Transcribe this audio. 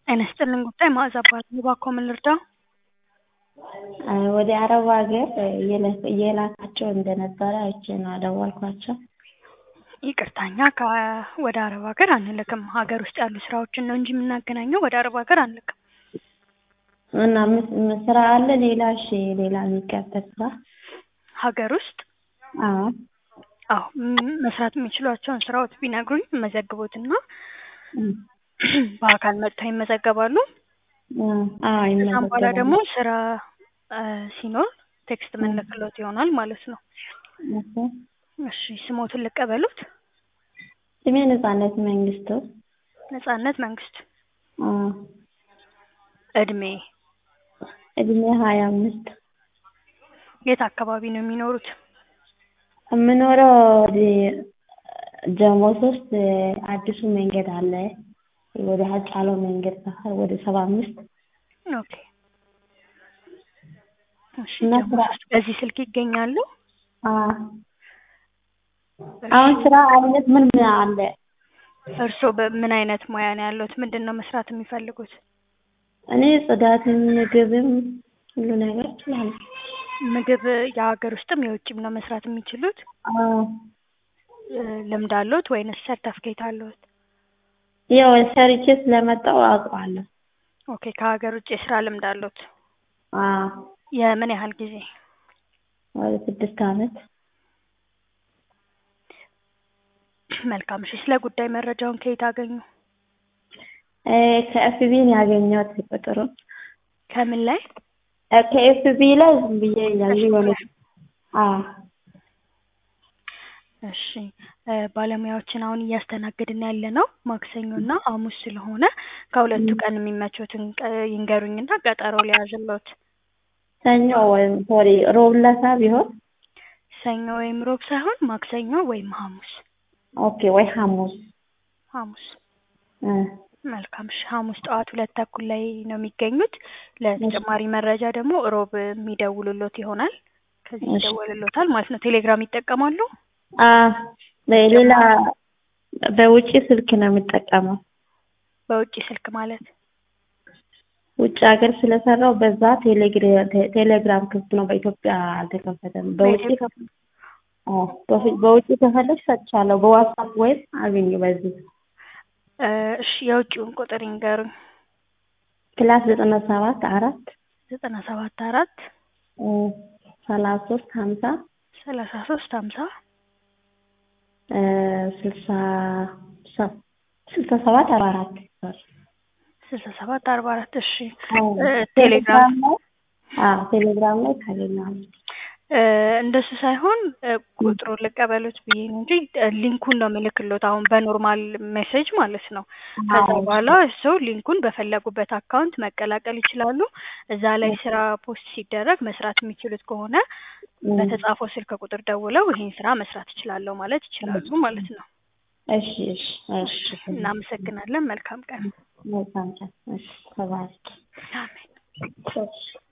ጤና ይስጥልኝ ጉዳይ መዓዛ እባላለሁ። እባክዎ ምን ልርዳዎ? ወደ አረብ ሀገር እየላካቸው እንደነበረ አይቼ ነው የደወልኳቸው። ይቅርታ እኛ ወደ አረብ ሀገር አንልክም። ሀገር ውስጥ ያሉ ስራዎችን ነው እንጂ የምናገናኘው ወደ አረብ ሀገር አንልክም። እና ምን ስራ አለ ሌላ? እሺ ሌላ የሚቀጠር ስራ ሀገር ውስጥ አዎ አዎ ም- መስራት የሚችሏቸውን ስራዎች ቢነግሩኝ መዘግቦትና በአካል መጥተው ይመዘገባሉ። አዎ ከዛም በኋላ ይመዘገባሉ። ደግሞ ስራ እ ሲኖር ቴክስት የምንልክሎት ይሆናል ማለት ነው። እሺ። እሺ ስሞትን ልቀበሉት? ስሜ ነጻነት መንግስቱ። ነጻነት መንግስት። አዎ እድሜ እድሜ ሀያ አምስት የት አካባቢ ነው የሚኖሩት? የምኖረው ወደ ጀሞ ሶስት አዲሱ መንገድ አለ ወደ ሀጫሎ መንገድ ሰፈር ወደ ሰባ አምስት ኦኬ እሺ እና ጀሞ ስራ- ሶስት በዚህ ስልክ ይገኛሉ? አዎ አሁን ስራ አይነት ምን ምን አለ? እርስዎ በምን አይነት ሙያ ነው ያሉት? ምንድን ነው መስራት የሚፈልጉት? እኔ ጽዳትም ምግብም ሁሉ ነገር እችላለሁ። ምግብ የሀገር ውስጥም የውጭም ነው መስራት የሚችሉት? አዎ እ ልምድ አለዎት ወይንስ ሰርተፍኬት አለዎት? ያው ሰርቼ ስለመጣሁ አውቀዋለሁ። ኦኬ ከሀገር ውጭ የስራ ልምድ አለዎት? አዎ የምን ያህል ጊዜ? ወደ ስድስት አመት መልካም እሺ ስለ ጉዳይ መረጃውን ከየት አገኙ? እ ከኤፍቢ ነው ያገኘሁት ቁጥሩን። ከምን ላይ? እ ከኤፍቢ ላይ ዝም ብዬ እያየሁ የሆነ አዎ እሺ እ ባለሙያዎችን አሁን እያስተናገድን ያለ ነው ማክሰኞ እና ሐሙስ ስለሆነ ከሁለቱ ቀን የሚመቾትን ቀ ይንገሩኝና ቀጠሮ ልያዝልዎት። ሰኞ ወይም ሶሪ ሮብ ዕለት ቢሆን ሰኞ ወይም ሮብ ሳይሆን ማክሰኞ ወይም ሐሙስ። ኦኬ ወይ ሐሙስ ሐሙስ እ መልካም እሺ ሐሙስ ጠዋት ሁለት ተኩል ላይ ነው የሚገኙት። ለተጨማሪ መረጃ ደግሞ ሮብ የሚደውሉልዎት ይሆናል። ከዚህ እሺ። ይደወልልዎታል ማለት ነው። ቴሌግራም ይጠቀማሉ? አዎ በሌላ በውጪ ስልክ ነው የምጠቀመው። በውጪ ስልክ ማለት ውጭ ሀገር ስለሰራው በዛ ቴሌግራ- ቴ- ቴሌግራም ክፍት ነው። በኢትዮጵያ አልተከፈተም። በውጭ በኢትዮጵያ አዎ በፊ- በውጭ ከፈለግሽ ሰጥቻለሁ። በዋትስአፕ ወይም አግኝ በዚህ እ እሺ የውጪውን ቁጥር ይንገሩኝ። ፕላስ ዘጠና ሰባት አራት ዘጠና ሰባት አራት እ ሰላሳ ሶስት ሀምሳ ሰላሳ ሶስት ሀምሳ እ ስልሳ ሰ- ስልሳ ሰባት አርባ አራት ሶሪ ስልሳ ሰባት አርባ አራት እሺ አዎ እ ቴሌግራም ላይ አዎ ቴሌግራም ላይ ታገኛለሽ። እ እንደሱ ሳይሆን እ ቁጥሩን ልቀበሉት ብዬ ነው እንጂ እ ሊንኩን ነው የምልክሎት አሁን በኖርማል ሜሴጅ ማለት ነው። ከዛ አዎ በኋላ ሰው ሊንኩን በፈለጉበት አካውንት መቀላቀል ይችላሉ። እዛ ላይ ስራ ፖስት ሲደረግ መስራት የሚችሉት ከሆነ እ በተጻፈው ስልክ ቁጥር ደውለው ይሄን ስራ መስራት እችላለሁ ማለት ይችላሉ ማለት ነው። እሺ እሺ እሺ እናመሰግናለን። መልካም ቀን። መልካም ቀን። እሺ ተባረክ። አሜን። እሺ